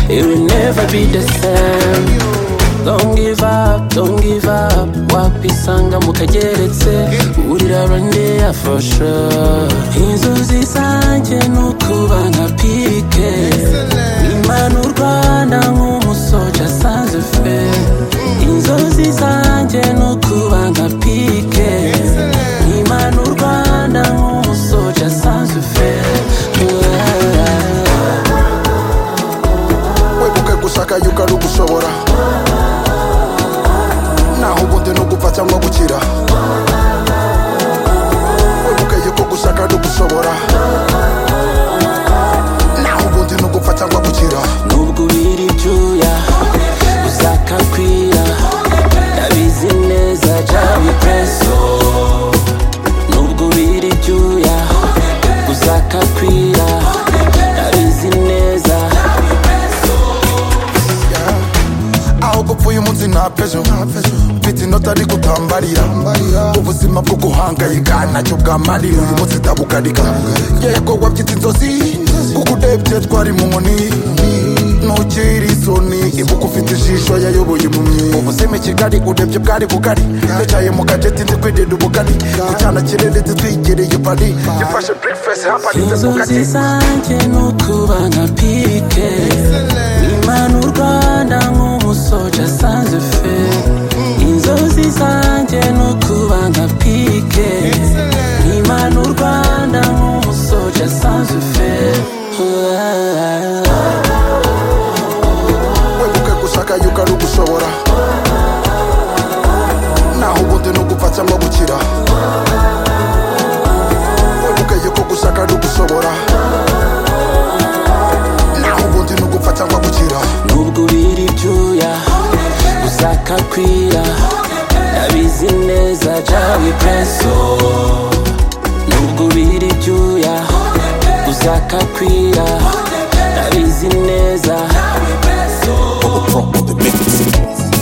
It will never be the same Don't give up, don't give up Wapisanga mukageretse Urira rwandeya for sure Inzozi zanjye nukuba nka pike Imana u Rwanda nk'umusoja sanze fe Inzozi zanjye nukuba nka pike Imana u Rwanda nk'umusoja sanze fe weguke gushaka yuko ari ugushobora naho ubundi ni ugupfa cyangwa gukira weguke yuko gushaka ari ugushobora naho ubundi ni ugupfa cyangwa gukira nubwo ubira ibyuya uzakakwira ndabizi neza jabi preso nubwo ubira ibyuya uzakakwira ndabizi neza aho gupfuye umunsi nta pejo mfite inota ari gutambarira ubuzima bwo guhangayika ntacyo bwamarira uyu munsi ndabugarika yego wabyita inzozi kuko urebye twari mu nkoni ntukiri isoni ibuka ufite ijisho yayoboye impumyi ubuzima i kigali urebye bwari bugari yicaye mu kajeti ndi kwirira ubugari kucyana kirere titwigereye pari yafashe breakfast haparitse mu inzozi kajeti zanjye ni ukuba nka pike imana u rwanda nk'umusoja asanze fe inzozi zanjye ni ukuba nka pike imana u rwanda nk'umusoja asanze fe weguke gushaka yuko ari ugushobora naho ubundi ni ugupfa cyangwa gukira weguke yuko gushaka ari ugushobora naho ubundi ni ugupfa cyangwa gukira nubwo ubira ibyuya uzakakwira ndabizi neza jawi preso nubwo ubira ibyuya uzakakwira ndabizi neza From the mix.